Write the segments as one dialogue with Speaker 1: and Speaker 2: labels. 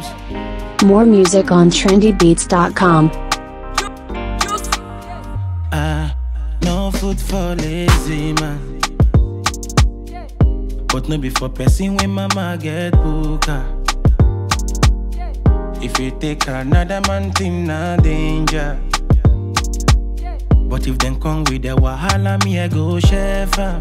Speaker 1: More music on trendybeats.com.
Speaker 2: Ah, no food for lazy man. But no be for person when mama get booker. If you take another man thing, na danger. But if them come with the wahala, me I go chef am.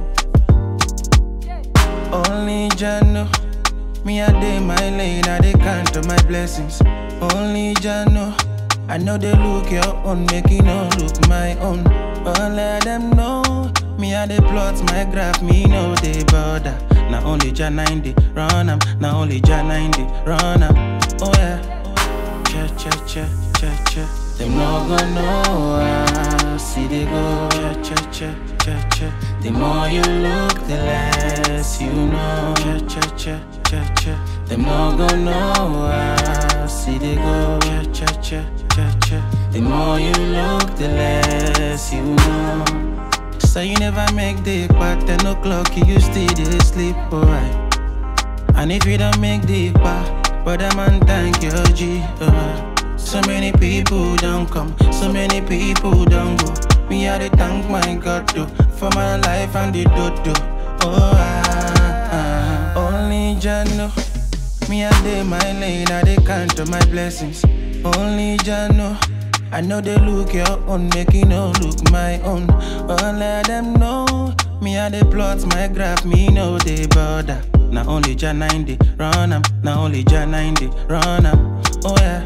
Speaker 2: Only Jah know. Me I dey my lane, I dey count on my blessings. Only Jah know. I know they look your own, make you no look my own. But let them know. Me I dey plot my graph, me no they bother. Now only Jah 90 run am, now only Jah 90 run am. Oh yeah. Che che che che che. Them no gonna know how see they go. Che che che che che. The more you look, the less you know. Che che che che che. Them no gonna know how see they go. Che che che che che. The more you look, the less you know. So you never make the part 10 o'clock, you still dey sleep, alright. And if you don't make the part, brother man, thank your G. Uh. So many people don't come, so many people don't go. Me, I dey thank my God though, for my life and the dodo. Oh, ah, ah. only Jah know. Me, I dey my lane, I dey count on my blessings. Only Jah know. I know they look your own, make you no look my own. But let them know. Me, I dey plot my graph, me no they bother. Now only Jah 90 run am, now only Jah 90 run am. Oh yeah.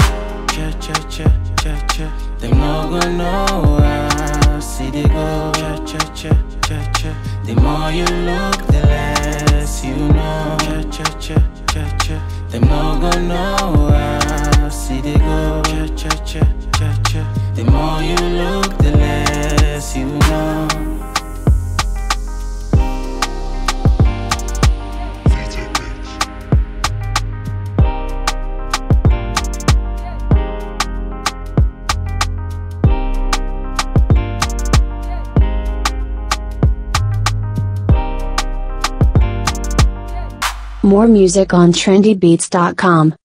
Speaker 2: Che che che che che. Them no gonna know how see they go. Che che che che che. The more you look, the less you know. Che che che che che. Them no gonna know how see they go. Che che che che che. The more you look, the less you know.
Speaker 1: More music on trendybeats.com.